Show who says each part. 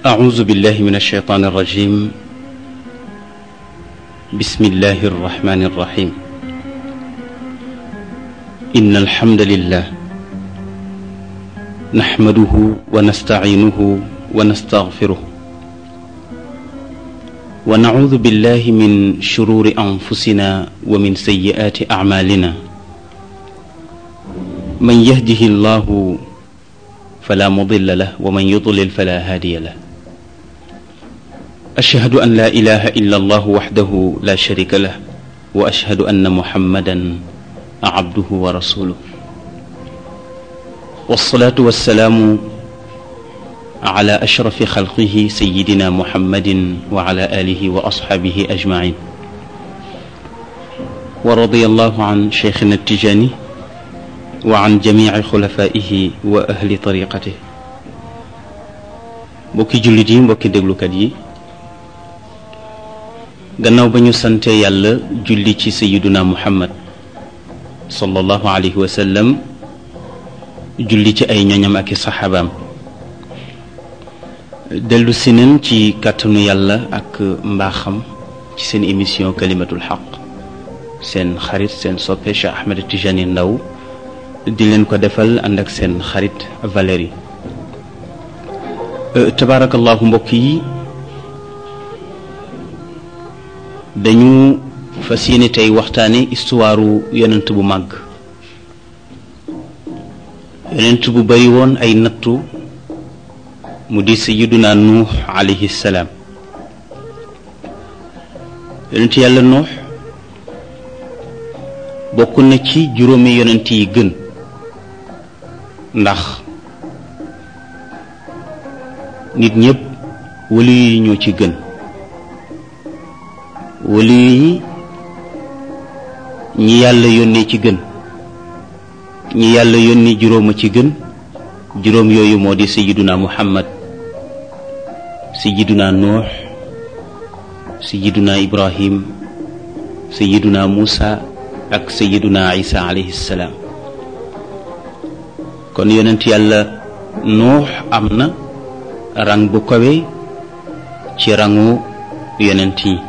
Speaker 1: أعوذ بالله من الشيطان الرجيم بسم الله الرحمن الرحيم إن الحمد لله نحمده ونستعينه ونستغفره ونعوذ بالله من شرور أنفسنا ومن سيئات أعمالنا من يهده الله فلا مضل له ومن يضلل فلا هادي له أشهد أن لا إله إلا الله وحده لا شريك له وأشهد أن محمدا عبده ورسوله والصلاة والسلام على أشرف خلقه سيدنا محمد وعلى آله وأصحابه أجمعين ورضي الله عن شيخنا التجاني وعن جميع خلفائه وأهل طريقته mbokki jullit yi mbokki déglukat yi gannaaw ba ñu sante yàlla julli ci sayiduna muhammad sallallahu alayhi wa sallam julli ci ay ñoñam ak i saxaabaam dellu si nañ ci kàttanu yàlla ak mbaaxam ci seen émission kalimatul xaq seen xarit seen soppe Cheikh Ahmed Tijani Ndaw di leen ko defal ànd ak seen xarit Valérie tabaarakallahu mbokk yi dañu fas yéene tey waxtaane histoire yonent bu màgg yonent bu bari woon ay nattu mu di sayyiduna nuux alayhi salaam yonent yàlla nuux bokk na ci juróomi yonent yi gën ndax nit ñépp wali yi ñoo ci gën wali yi ñi yàlla yónnee ci gën ñi yàlla yónni juróoma ci gën juróom yooyu moo di sayiduna muhammad sayiduna nuux sayiduna ibrahim sayiduna muusa ak sayiduna isa alayhi salaam kon yonent yàlla nuux am na rang bu kawe ci rangu yonent yi